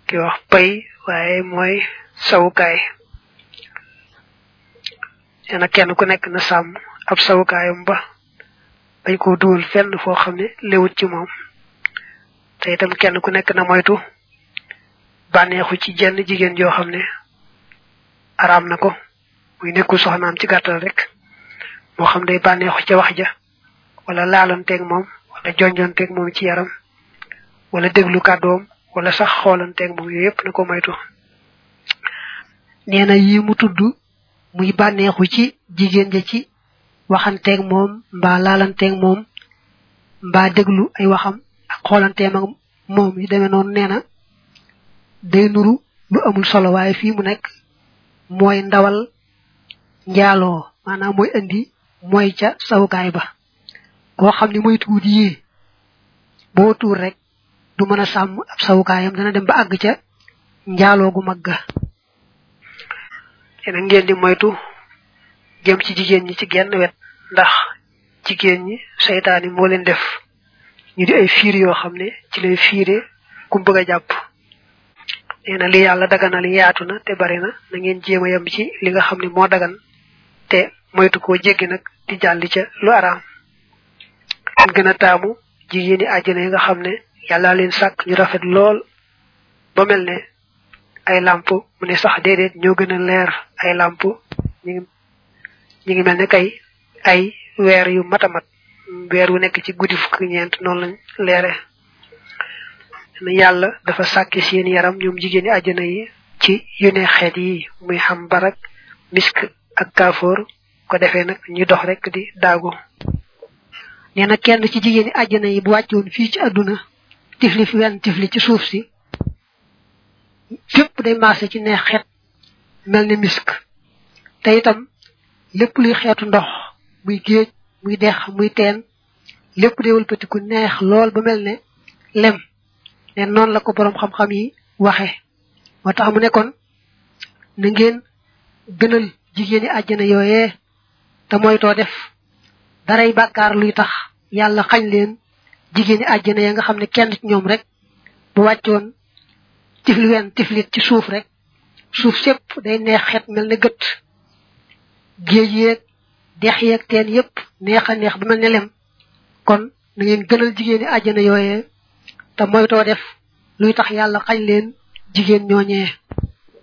ki wax pay waaye mooy sawukaay nee na kenn ku nekk na sàmm ab sawukaayam ba bañ koo dugal fenn foo xam ne léwut ci moom te itam kenn ku nekk na moytu bànneexu ci jenn jigéen joo xam ne araam na ko muy nekkul soxnaam ci gàttal rek moo xam day bànneexu ca wax ja wala laalanteeg moom wala jonjonteeg moom ci yaram wala déglu kàddoom wala sax xoolanteeg moom yooyu yëpp na ko moytu nee na yi mu tudd muy bànneexu ci jigéen ja ci waxanteeg moom mbaa laalanteeg moom mbaa déglu ay waxam ak xoolanteem ak moom yi demee noonu nee na day nuru lu amul solo waaye fii mu nekk mooy ndawal njaaloo maanaam mooy indi mooy ca sawukaay ba koo xam ne mooy tuut yii boo tuur rek du mën a sàmm ab sawukaayam dana dem ba àgg ca njaaloo gu mag ga yéen ngeen di moytu jëm ci jigéen ñi ci genn wet ndax jigéen ñi seytaani moo leen def ñu di ay fiir yoo xam ne ci lay fiire ku bëgg a jàpp nee na li yàlla daganal yaatu na te bari na na ngeen jéem a yem ci li nga xam ne moo dagan te moytu koo jéggi nag di jàlli ca lu araam am gën a taamu jigéen ñi àjjana yi nga xam ne yàlla leen sàkk ñu rafet lool ba mel ne ay làmp mu ne sax déedéet ñoo gën a leer ay làmp ñu ngi ñu ngi mel ne kay ay weer yu matamat weer wu nekk ci guddi fukki ñeent noonu lañ leere yàlla dafa sàkki seen yaram ñoom jigéen ñi àjjana yi ci yu ne xeet yi muy xam barak misk ak kaafoor ko defee nag ñu dox rek di daagu nee na kenn ci jigéen ñi àjjana yi bu wàccoon fii ci àdduna tifli fi wenn tifli ci suuf si fépp day maase ci neex xet mel ni misk te itam lépp luy xeetu ndox muy géej muy dex muy teen lépp day wëlbatiku neex lool ba mel ne lem ne noonu la ko boroom xam-xam yi waxe moo tax mu nekkoon na ngeen gënal jigéen ñi àjjana yooyee te moytoo def daray bàkkaar luy tax yàlla xañ leen jigéen ñi àjjana ya nga xam ne kenn ci ñoom rek bu wàccoon tifli wen tiflit ci suuf rek suuf sépp day neex xet mel ne gët géej yeeg dex yeeg teen yépp neex a neex ba mel ne lem kon na ngeen gënal jigéen ñi àjjana yooyee te moytoo def luy tax yàlla xañ leen jigéen ñooñee